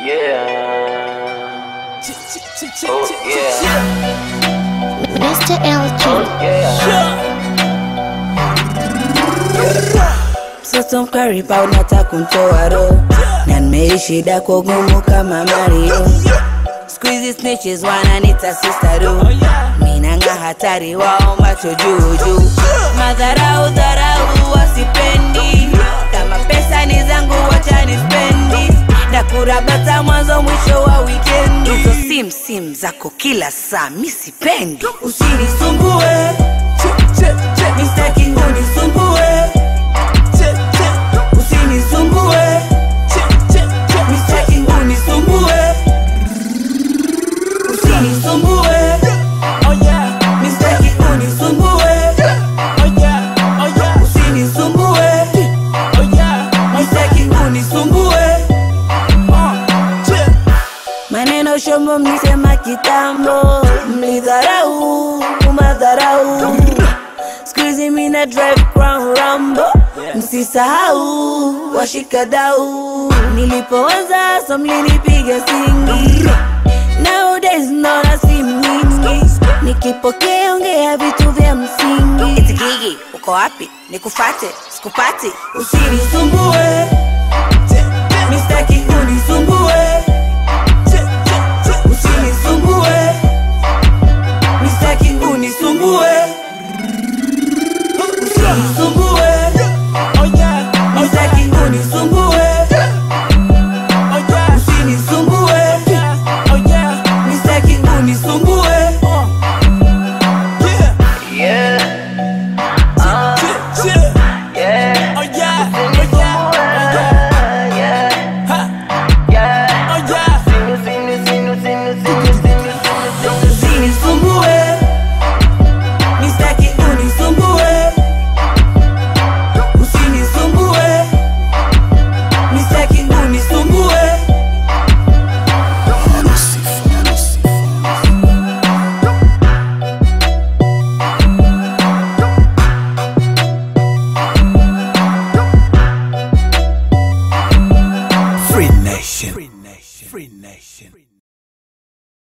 yeah. Oh yeah. Mr. LG. Yeah. Mtoto mkaripa unataka kunitoa roho na nimeishi dako gumu kama Mario. Squeezy snitches wananita sister do minanga hatari wao macho juu juu, madharau dharau wasipendi, kama pesa ni zangu wacha nispendi, ndakurabata mwanzo mwisho wa wikendi, hizo sim sim zako kila saa mi sipendi, usinisumbue mistaki unisumbue usinisumbue mistaki unisumbue usinisumbue mistaki unisumbue usinisumbue mistaki unisumbue maneno shombo mlisema kitambo mlidharau madharau skuizi mina drive crown rambo msisahau washikadau nilipoanza so mlinipiga singi nowadays naona simu nyingi nikipokea ongea vitu vya msingi itikigi uko wapi nikufate sikupati usinisumbue